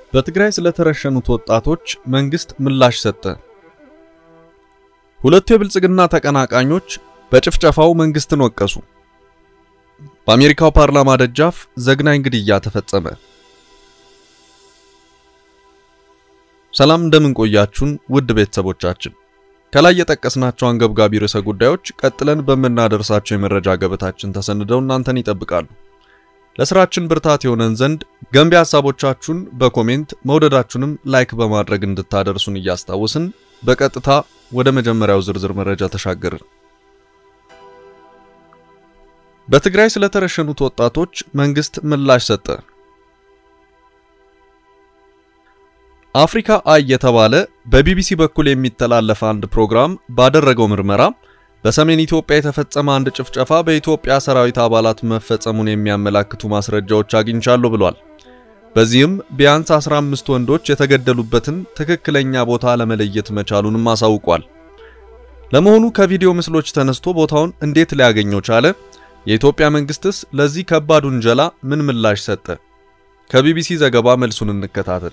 በትግራይ ስለተረሸኑት ወጣቶች መንግስት ምላሽ ሰጠ። ሁለቱ የብልጽግና ተቀናቃኞች በጭፍጨፋው መንግስትን ወቀሱ። በአሜሪካው ፓርላማ ደጃፍ ዘግናኝ ግድያ ተፈጸመ። ሰላም እንደምን ቆያችሁን ውድ ቤተሰቦቻችን። ከላይ የጠቀስናቸው አንገብጋቢ ርዕሰ ጉዳዮች ቀጥለን በምናደርሳቸው የመረጃ ገበታችን ተሰንደው እናንተን ይጠብቃሉ። ለስራችን ብርታት የሆነን ዘንድ ገንቢ ሐሳቦቻችሁን በኮሜንት መውደዳችሁንም ላይክ በማድረግ እንድታደርሱን እያስታወስን በቀጥታ ወደ መጀመሪያው ዝርዝር መረጃ ተሻገርን። በትግራይ ስለተረሸኑት ወጣቶች መንግስት ምላሽ ሰጠ። አፍሪካ አይ የተባለ በቢቢሲ በኩል የሚተላለፍ አንድ ፕሮግራም ባደረገው ምርመራ በሰሜን ኢትዮጵያ የተፈጸመ አንድ ጭፍጨፋ በኢትዮጵያ ሰራዊት አባላት መፈጸሙን የሚያመላክቱ ማስረጃዎች አግኝቻለሁ ብሏል። በዚህም ቢያንስ 15 ወንዶች የተገደሉበትን ትክክለኛ ቦታ ለመለየት መቻሉንም አሳውቋል። ለመሆኑ ከቪዲዮ ምስሎች ተነስቶ ቦታውን እንዴት ሊያገኘው ቻለ? የኢትዮጵያ መንግስትስ ለዚህ ከባድ ውንጀላ ምን ምላሽ ሰጠ? ከቢቢሲ ዘገባ መልሱን እንከታተል።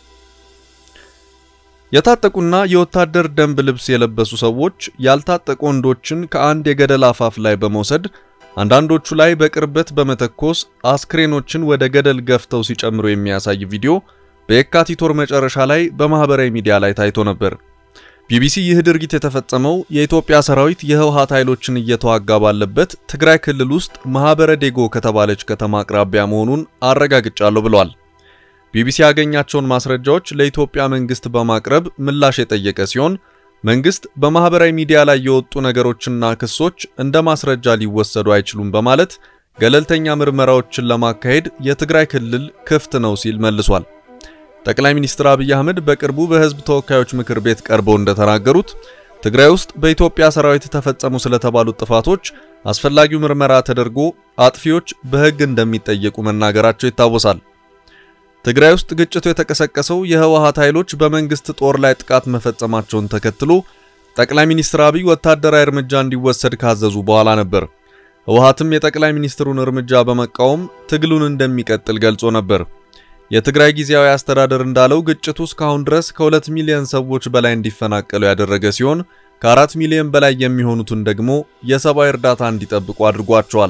የታጠቁና የወታደር ደንብ ልብስ የለበሱ ሰዎች ያልታጠቁ ወንዶችን ከአንድ የገደል አፋፍ ላይ በመውሰድ አንዳንዶቹ ላይ በቅርበት በመተኮስ አስክሬኖችን ወደ ገደል ገፍተው ሲጨምሩ የሚያሳይ ቪዲዮ በየካቲት ወር መጨረሻ ላይ በማህበራዊ ሚዲያ ላይ ታይቶ ነበር። ቢቢሲ ይህ ድርጊት የተፈጸመው የኢትዮጵያ ሰራዊት የህወሓት ኃይሎችን እየተዋጋ ባለበት ትግራይ ክልል ውስጥ ማህበረ ዴጎ ከተባለች ከተማ አቅራቢያ መሆኑን አረጋግጫለሁ ብሏል። ቢቢሲ ያገኛቸውን ማስረጃዎች ለኢትዮጵያ መንግስት በማቅረብ ምላሽ የጠየቀ ሲሆን መንግስት በማህበራዊ ሚዲያ ላይ የወጡ ነገሮችና ክሶች እንደ ማስረጃ ሊወሰዱ አይችሉም በማለት ገለልተኛ ምርመራዎችን ለማካሄድ የትግራይ ክልል ክፍት ነው ሲል መልሷል። ጠቅላይ ሚኒስትር አብይ አህመድ በቅርቡ በህዝብ ተወካዮች ምክር ቤት ቀርበው እንደተናገሩት ትግራይ ውስጥ በኢትዮጵያ ሰራዊት ተፈጸሙ ስለተባሉት ጥፋቶች አስፈላጊው ምርመራ ተደርጎ አጥፊዎች በህግ እንደሚጠየቁ መናገራቸው ይታወሳል። ትግራይ ውስጥ ግጭቱ የተቀሰቀሰው የህወሓት ኃይሎች በመንግስት ጦር ላይ ጥቃት መፈጸማቸውን ተከትሎ ጠቅላይ ሚኒስትር አብይ ወታደራዊ እርምጃ እንዲወሰድ ካዘዙ በኋላ ነበር። ህወሓትም የጠቅላይ ሚኒስትሩን እርምጃ በመቃወም ትግሉን እንደሚቀጥል ገልጾ ነበር። የትግራይ ጊዜያዊ አስተዳደር እንዳለው ግጭቱ እስካሁን ድረስ ከሁለት ሚሊዮን ሰዎች በላይ እንዲፈናቀሉ ያደረገ ሲሆን ከአራት ሚሊዮን በላይ የሚሆኑትን ደግሞ የሰብአዊ እርዳታ እንዲጠብቁ አድርጓቸዋል።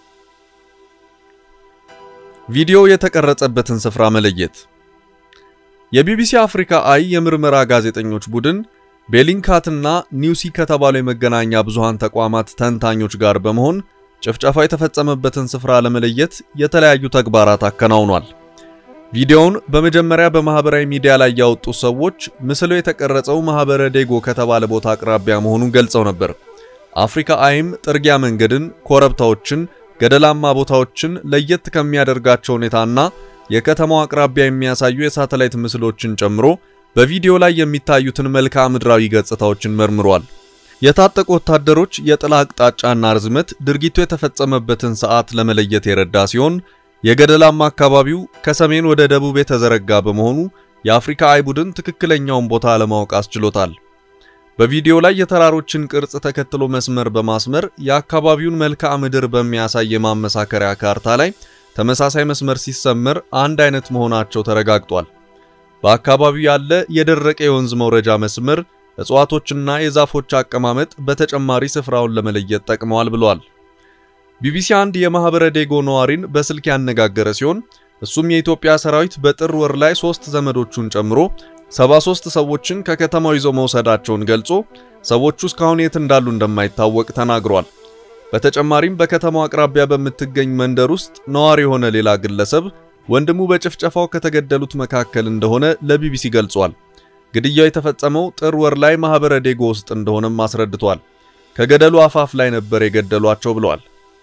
ቪዲዮ የተቀረጸበትን ስፍራ መለየት። የቢቢሲ አፍሪካ አይ የምርመራ ጋዜጠኞች ቡድን ቤሊንካትና ኒውሲ ከተባሉ የመገናኛ ብዙሃን ተቋማት ተንታኞች ጋር በመሆን ጭፍጨፋው የተፈጸመበትን ስፍራ ለመለየት የተለያዩ ተግባራት አከናውኗል። ቪዲዮውን በመጀመሪያ በማህበራዊ ሚዲያ ላይ ያወጡት ሰዎች ምስሉ የተቀረጸው ማህበረ ዴጎ ከተባለ ቦታ አቅራቢያ መሆኑን ገልጸው ነበር። አፍሪካ አይም ጥርጊያ መንገድን፣ ኮረብታዎችን ገደላማ ቦታዎችን ለየት ከሚያደርጋቸው ሁኔታና የከተማው አቅራቢያ የሚያሳዩ የሳተላይት ምስሎችን ጨምሮ በቪዲዮ ላይ የሚታዩትን መልክዓ ምድራዊ ገጽታዎችን መርምሯል። የታጠቁ ወታደሮች የጥላ አቅጣጫና ርዝመት ድርጊቱ የተፈጸመበትን ሰዓት ለመለየት የረዳ ሲሆን የገደላማ አካባቢው ከሰሜን ወደ ደቡብ የተዘረጋ በመሆኑ የአፍሪካ አይ ቡድን ትክክለኛውን ቦታ ለማወቅ አስችሎታል። በቪዲዮ ላይ የተራሮችን ቅርጽ ተከትሎ መስመር በማስመር የአካባቢውን መልክዓ ምድር በሚያሳይ የማመሳከሪያ ካርታ ላይ ተመሳሳይ መስመር ሲሰመር አንድ አይነት መሆናቸው ተረጋግጧል። በአካባቢው ያለ የደረቀ የወንዝ መውረጃ መስመር፣ እጽዋቶችና የዛፎች አቀማመጥ በተጨማሪ ስፍራውን ለመለየት ጠቅመዋል ብሏል። ቢቢሲ አንድ የማህበረ ዴጎ ነዋሪን በስልክ ያነጋገረ ሲሆን እሱም የኢትዮጵያ ሰራዊት በጥር ወር ላይ ሶስት ዘመዶቹን ጨምሮ 73 ሰዎችን ከከተማው ይዞ መውሰዳቸውን ገልጾ ሰዎቹ እስካሁን የት እንዳሉ እንደማይታወቅ ተናግሯል። በተጨማሪም በከተማው አቅራቢያ በምትገኝ መንደር ውስጥ ነዋሪ የሆነ ሌላ ግለሰብ ወንድሙ በጭፍጨፋው ከተገደሉት መካከል እንደሆነ ለቢቢሲ ገልጿል። ግድያው የተፈጸመው ጥር ወር ላይ ማህበረ ዴጎ ውስጥ እንደሆነም አስረድቷል። ከገደሉ አፋፍ ላይ ነበር የገደሏቸው ብለዋል።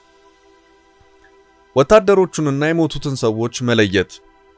ወታደሮቹንና የሞቱትን ሰዎች መለየት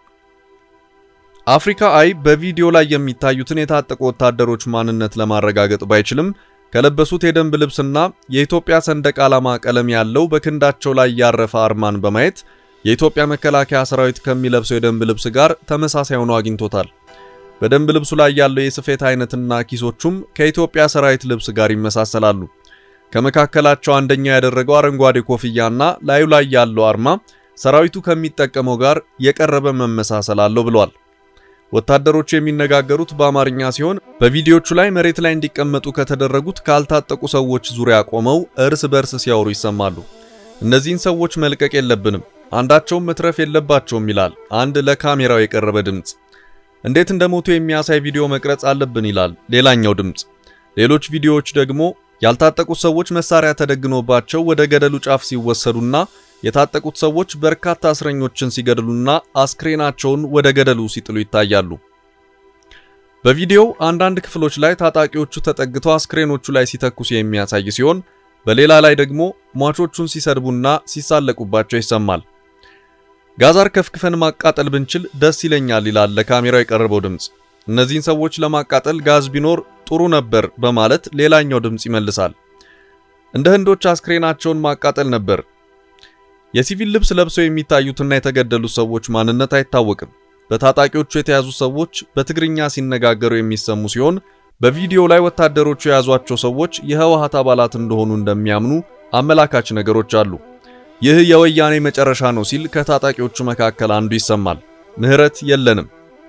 አፍሪካ አይ በቪዲዮ ላይ የሚታዩትን የታጠቁ ወታደሮች ማንነት ለማረጋገጥ ባይችልም ከለበሱት የደንብ ልብስና የኢትዮጵያ ሰንደቅ ዓላማ ቀለም ያለው በክንዳቸው ላይ ያረፈ አርማን በማየት የኢትዮጵያ መከላከያ ሰራዊት ከሚለብሰው የደንብ ልብስ ጋር ተመሳሳይ ሆኖ አግኝቶታል። በደንብ ልብሱ ላይ ያለው የስፌት አይነትና ኪሶቹም ከኢትዮጵያ ሰራዊት ልብስ ጋር ይመሳሰላሉ። ከመካከላቸው አንደኛው ያደረገው አረንጓዴ ኮፍያና ላዩ ላይ ያለው አርማ ሰራዊቱ ከሚጠቀመው ጋር የቀረበ መመሳሰል አለው ብሏል። ወታደሮቹ የሚነጋገሩት በአማርኛ ሲሆን በቪዲዮቹ ላይ መሬት ላይ እንዲቀመጡ ከተደረጉት ካልታጠቁ ሰዎች ዙሪያ ቆመው እርስ በርስ ሲያወሩ ይሰማሉ። እነዚህን ሰዎች መልቀቅ የለብንም፣ አንዳቸውም መትረፍ የለባቸውም ይላል አንድ ለካሜራው የቀረበ ድምፅ። እንዴት እንደሞቱ የሚያሳይ ቪዲዮ መቅረጽ አለብን ይላል ሌላኛው ድምፅ። ሌሎች ቪዲዮዎች ደግሞ ያልታጠቁት ሰዎች መሳሪያ ተደግኖባቸው ወደ ገደሉ ጫፍ ሲወሰዱና የታጠቁት ሰዎች በርካታ እስረኞችን ሲገድሉና አስክሬናቸውን ወደ ገደሉ ሲጥሉ ይታያሉ። በቪዲዮው አንዳንድ ክፍሎች ላይ ታጣቂዎቹ ተጠግተው አስክሬኖቹ ላይ ሲተኩሱ የሚያሳይ ሲሆን በሌላ ላይ ደግሞ ሟቾቹን ሲሰድቡና ሲሳለቁባቸው ይሰማል። ጋዛር ከፍክፈን ማቃጠል ብንችል ደስ ይለኛል ይላል ለካሜራው የቀረበው ድምፅ። እነዚህን ሰዎች ለማቃጠል ጋዝ ቢኖር ጥሩ ነበር በማለት ሌላኛው ድምፅ ይመልሳል። እንደ ህንዶች አስክሬናቸውን ማቃጠል ነበር። የሲቪል ልብስ ለብሰው የሚታዩትና የተገደሉት ሰዎች ማንነት አይታወቅም። በታጣቂዎቹ የተያዙ ሰዎች በትግርኛ ሲነጋገሩ የሚሰሙ ሲሆን በቪዲዮው ላይ ወታደሮቹ የያዟቸው ሰዎች የህወሓት አባላት እንደሆኑ እንደሚያምኑ አመላካች ነገሮች አሉ። ይህ የወያኔ መጨረሻ ነው ሲል ከታጣቂዎቹ መካከል አንዱ ይሰማል። ምህረት የለንም።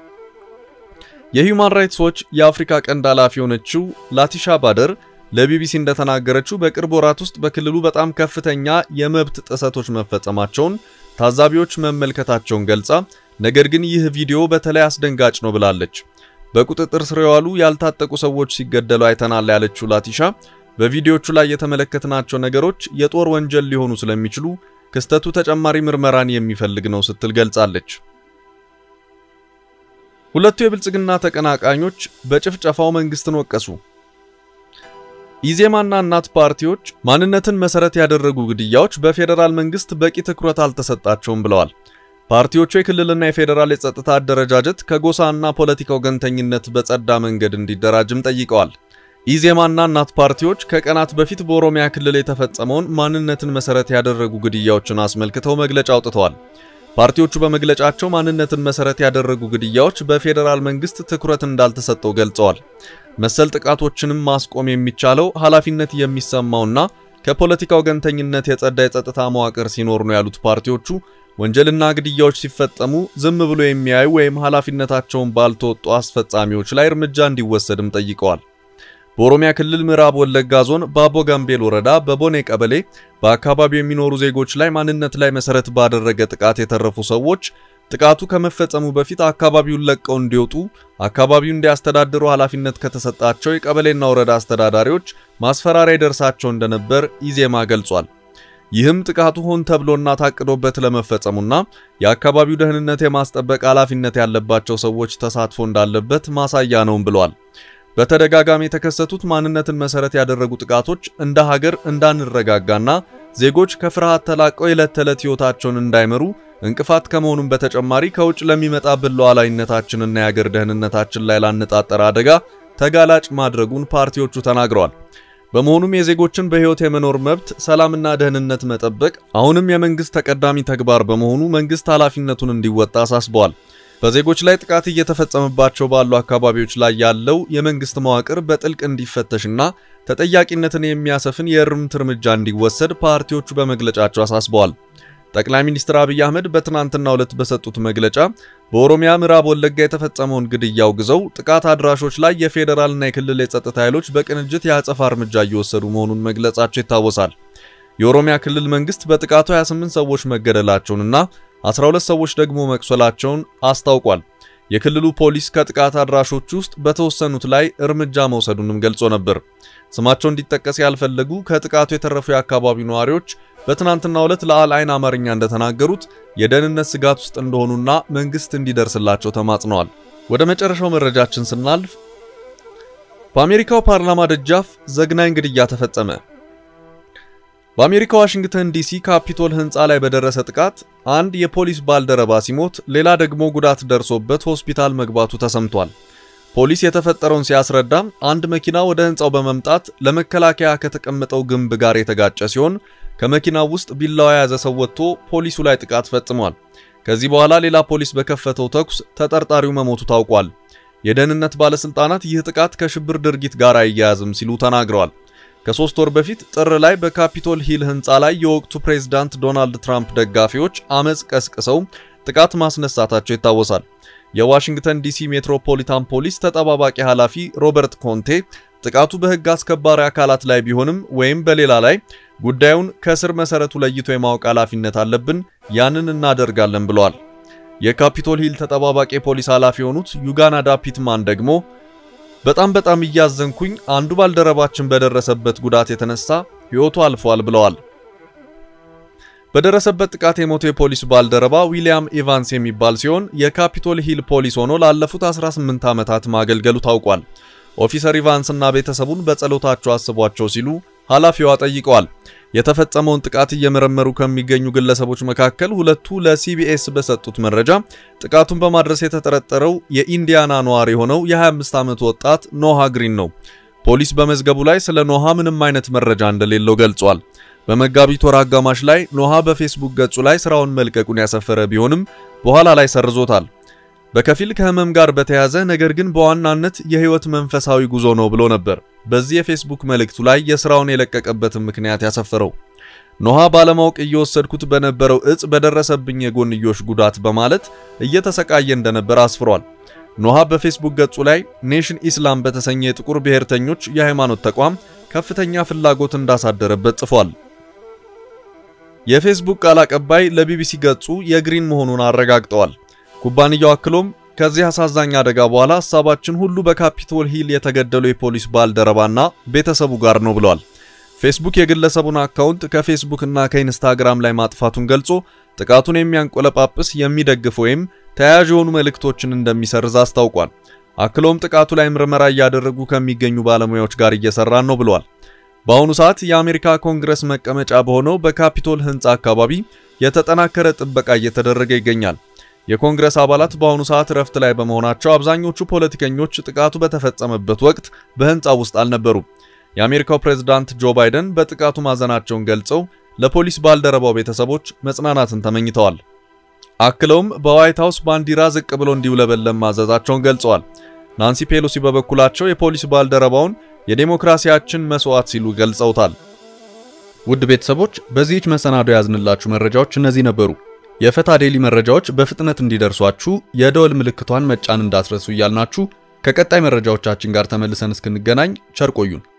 የሂውማን ራይትስ ዎች የአፍሪካ ቀንድ ኃላፊ የሆነችው ላቲሻ ባደር ለቢቢሲ እንደተናገረችው በቅርብ ወራት ውስጥ በክልሉ በጣም ከፍተኛ የመብት ጥሰቶች መፈጸማቸውን ታዛቢዎች መመልከታቸውን ገልጻ ነገር ግን ይህ ቪዲዮ በተለይ አስደንጋጭ ነው ብላለች። በቁጥጥር ስር የዋሉ ያልታጠቁ ሰዎች ሲገደሉ አይተናል ያለችው ላቲሻ በቪዲዮቹ ላይ የተመለከትናቸው ነገሮች የጦር ወንጀል ሊሆኑ ስለሚችሉ ክስተቱ ተጨማሪ ምርመራን የሚፈልግ ነው ስትል ገልጻለች። ሁለቱ የብልጽግና ተቀናቃኞች በጭፍጨፋው መንግስትን ወቀሱ። ኢዜማና እናት ፓርቲዎች ማንነትን መሰረት ያደረጉ ግድያዎች በፌዴራል መንግስት በቂ ትኩረት አልተሰጣቸውም ብለዋል። ፓርቲዎቹ የክልልና የፌዴራል የጸጥታ አደረጃጀት ከጎሳና ፖለቲካ ወገንተኝነት በጸዳ መንገድ እንዲደራጅም ጠይቀዋል። ኢዜማና እናት ፓርቲዎች ከቀናት በፊት በኦሮሚያ ክልል የተፈጸመውን ማንነትን መሰረት ያደረጉ ግድያዎችን አስመልክተው መግለጫ አውጥተዋል። ፓርቲዎቹ በመግለጫቸው ማንነትን መሰረት ያደረጉ ግድያዎች በፌዴራል መንግስት ትኩረት እንዳልተሰጠው ገልጸዋል። መሰል ጥቃቶችንም ማስቆም የሚቻለው ኃላፊነት የሚሰማውና ከፖለቲካ ወገንተኝነት የጸዳ የጸጥታ መዋቅር ሲኖር ነው ያሉት ፓርቲዎቹ ወንጀልና ግድያዎች ሲፈጸሙ ዝም ብሎ የሚያዩ ወይም ኃላፊነታቸውን ባልተወጡ አስፈጻሚዎች ላይ እርምጃ እንዲወሰድም ጠይቀዋል። በኦሮሚያ ክልል ምዕራብ ወለጋ ዞን በአቦ ጋምቤል ወረዳ በቦኔ ቀበሌ በአካባቢው የሚኖሩ ዜጎች ላይ ማንነት ላይ መሰረት ባደረገ ጥቃት የተረፉ ሰዎች ጥቃቱ ከመፈጸሙ በፊት አካባቢውን ለቀው እንዲወጡ አካባቢውን እንዲያስተዳድሩ ኃላፊነት ከተሰጣቸው የቀበሌና ወረዳ አስተዳዳሪዎች ማስፈራሪያ ይደርሳቸው እንደነበር ኢዜማ ገልጿል። ይህም ጥቃቱ ሆን ተብሎና ታቅዶበት ለመፈጸሙና የአካባቢው ደህንነት የማስጠበቅ ኃላፊነት ያለባቸው ሰዎች ተሳትፎ እንዳለበት ማሳያ ነውም ብለዋል። በተደጋጋሚ የተከሰቱት ማንነትን መሰረት ያደረጉ ጥቃቶች እንደ ሀገር እንዳንረጋጋና ዜጎች ከፍርሃት ተላቀው የዕለት ተዕለት ሕይወታቸውን እንዳይመሩ እንቅፋት ከመሆኑም በተጨማሪ ከውጭ ለሚመጣብን ሉዓላዊነታችንና የአገር ደህንነታችን ላይ ላነጣጠረ አደጋ ተጋላጭ ማድረጉን ፓርቲዎቹ ተናግረዋል። በመሆኑም የዜጎችን በሕይወት የመኖር መብት፣ ሰላምና ደህንነት መጠበቅ አሁንም የመንግስት ተቀዳሚ ተግባር በመሆኑ መንግስት ኃላፊነቱን እንዲወጣ አሳስበዋል። በዜጎች ላይ ጥቃት እየተፈጸመባቸው ባሉ አካባቢዎች ላይ ያለው የመንግስት መዋቅር በጥልቅ እንዲፈተሽና ተጠያቂነትን የሚያሰፍን የእርምት እርምጃ እንዲወሰድ ፓርቲዎቹ በመግለጫቸው አሳስበዋል። ጠቅላይ ሚኒስትር አብይ አህመድ በትናንትናው ዕለት በሰጡት መግለጫ በኦሮሚያ ምዕራብ ወለጋ የተፈጸመውን ግድያ አውግዘው ጥቃት አድራሾች ላይ የፌዴራልና የክልል የጸጥታ ኃይሎች በቅንጅት የአጸፋ እርምጃ እየወሰዱ መሆኑን መግለጻቸው ይታወሳል። የኦሮሚያ ክልል መንግስት በጥቃቱ 28 ሰዎች መገደላቸውንና 12 ሰዎች ደግሞ መቁሰላቸውን አስታውቋል። የክልሉ ፖሊስ ከጥቃት አድራሾች ውስጥ በተወሰኑት ላይ እርምጃ መውሰዱንም ገልጾ ነበር። ስማቸው እንዲጠቀስ ያልፈለጉ ከጥቃቱ የተረፉ የአካባቢው ነዋሪዎች በትናንትናው ዕለት ለአልአይን አማርኛ እንደተናገሩት የደህንነት ስጋት ውስጥ እንደሆኑና መንግስት እንዲደርስላቸው ተማጽነዋል። ወደ መጨረሻው መረጃችን ስናልፍ በአሜሪካው ፓርላማ ደጃፍ ዘግናኝ ግድያ ተፈጸመ። በአሜሪካ ዋሽንግተን ዲሲ ካፒቶል ህንፃ ላይ በደረሰ ጥቃት አንድ የፖሊስ ባልደረባ ሲሞት ሌላ ደግሞ ጉዳት ደርሶበት ሆስፒታል መግባቱ ተሰምቷል። ፖሊስ የተፈጠረውን ሲያስረዳ አንድ መኪና ወደ ህንፃው በመምጣት ለመከላከያ ከተቀመጠው ግንብ ጋር የተጋጨ ሲሆን ከመኪናው ውስጥ ቢላዋ የያዘ ሰው ወጥቶ ፖሊሱ ላይ ጥቃት ፈጽሟል። ከዚህ በኋላ ሌላ ፖሊስ በከፈተው ተኩስ ተጠርጣሪው መሞቱ ታውቋል። የደህንነት ባለስልጣናት ይህ ጥቃት ከሽብር ድርጊት ጋር አይያያዝም ሲሉ ተናግረዋል። ከሶስት ወር በፊት ጥር ላይ በካፒቶል ሂል ህንፃ ላይ የወቅቱ ፕሬዝዳንት ዶናልድ ትራምፕ ደጋፊዎች አመፅ ቀስቅሰው ጥቃት ማስነሳታቸው ይታወሳል። የዋሽንግተን ዲሲ ሜትሮፖሊታን ፖሊስ ተጠባባቂ ኃላፊ ሮበርት ኮንቴ ጥቃቱ በሕግ አስከባሪ አካላት ላይ ቢሆንም ወይም በሌላ ላይ ጉዳዩን ከስር መሰረቱ ለይቶ የማወቅ ኃላፊነት አለብን፣ ያንን እናደርጋለን ብለዋል። የካፒቶል ሂል ተጠባባቂ ፖሊስ ኃላፊ የሆኑት ዩጋናዳ ፒትማን ደግሞ በጣም በጣም እያዘንኩኝ አንዱ ባልደረባችን በደረሰበት ጉዳት የተነሳ ሕይወቱ አልፏል ብለዋል። በደረሰበት ጥቃት የሞተው የፖሊስ ባልደረባ ዊሊያም ኢቫንስ የሚባል ሲሆን የካፒቶል ሂል ፖሊስ ሆኖ ላለፉት 18 ዓመታት ማገልገሉ ታውቋል። ኦፊሰር ኢቫንስ እና ቤተሰቡን በጸሎታቸው አስቧቸው ሲሉ ኃላፊዋ ጠይቀዋል። የተፈጸመውን ጥቃት እየመረመሩ ከሚገኙ ግለሰቦች መካከል ሁለቱ ለሲቢኤስ በሰጡት መረጃ ጥቃቱን በማድረስ የተጠረጠረው የኢንዲያና ነዋሪ የሆነው የ25 ዓመት ወጣት ኖሃ ግሪን ነው። ፖሊስ በመዝገቡ ላይ ስለ ኖሃ ምንም አይነት መረጃ እንደሌለው ገልጿል። በመጋቢት ወር አጋማሽ ላይ ኖሃ በፌስቡክ ገጹ ላይ ስራውን መልቀቁን ያሰፈረ ቢሆንም በኋላ ላይ ሰርዞታል። በከፊል ከህመም ጋር በተያያዘ ነገር ግን በዋናነት የህይወት መንፈሳዊ ጉዞ ነው ብሎ ነበር። በዚህ የፌስቡክ መልእክቱ ላይ የስራውን የለቀቀበትን ምክንያት ያሰፈረው ኖሃ ባለማወቅ እየወሰድኩት በነበረው እጽ በደረሰብኝ የጎንዮሽ ጉዳት በማለት እየተሰቃየ እንደነበር አስፍሯል። ኖሃ በፌስቡክ ገጹ ላይ ኔሽን ኢስላም በተሰኘ የጥቁር ብሔርተኞች የሃይማኖት ተቋም ከፍተኛ ፍላጎት እንዳሳደረበት ጽፏል። የፌስቡክ ቃል አቀባይ ለቢቢሲ ገጹ የግሪን መሆኑን አረጋግጠዋል። ኩባንያው አክሎም ከዚህ አሳዛኝ አደጋ በኋላ ሀሳባችን ሁሉ በካፒቶል ሂል የተገደሉ የፖሊስ ባልደረባና ቤተሰቡ ጋር ነው ብለዋል። ፌስቡክ የግለሰቡን አካውንት ከፌስቡክ እና ከኢንስታግራም ላይ ማጥፋቱን ገልጾ ጥቃቱን የሚያንቆለጳጵስ የሚደግፍ ወይም ተያያዥ የሆኑ መልእክቶችን እንደሚሰርዝ አስታውቋል። አክሎም ጥቃቱ ላይ ምርመራ እያደረጉ ከሚገኙ ባለሙያዎች ጋር እየሰራን ነው ብለዋል። በአሁኑ ሰዓት የአሜሪካ ኮንግረስ መቀመጫ በሆነው በካፒቶል ሕንፃ አካባቢ የተጠናከረ ጥበቃ እየተደረገ ይገኛል። የኮንግረስ አባላት በአሁኑ ሰዓት እረፍት ላይ በመሆናቸው አብዛኞቹ ፖለቲከኞች ጥቃቱ በተፈጸመበት ወቅት በሕንፃው ውስጥ አልነበሩም። የአሜሪካው ፕሬዝዳንት ጆ ባይደን በጥቃቱ ማዘናቸውን ገልጸው ለፖሊስ ባልደረባው ቤተሰቦች መጽናናትን ተመኝተዋል። አክለውም በዋይት ሃውስ ባንዲራ ዝቅ ብሎ እንዲውለበለም ማዘዛቸውን ገልጸዋል። ናንሲ ፔሎሲ በበኩላቸው የፖሊስ ባልደረባውን የዴሞክራሲያችን መስዋዕት ሲሉ ገልጸውታል። ውድ ቤተሰቦች በዚህች መሰናዶ ያዝንላችሁ መረጃዎች እነዚህ ነበሩ። የፈታ ዴሊ መረጃዎች በፍጥነት እንዲደርሷችሁ የደወል ምልክቷን መጫን እንዳትረሱ እያልናችሁ ከቀጣይ መረጃዎቻችን ጋር ተመልሰን እስክንገናኝ ቸር ቆዩን።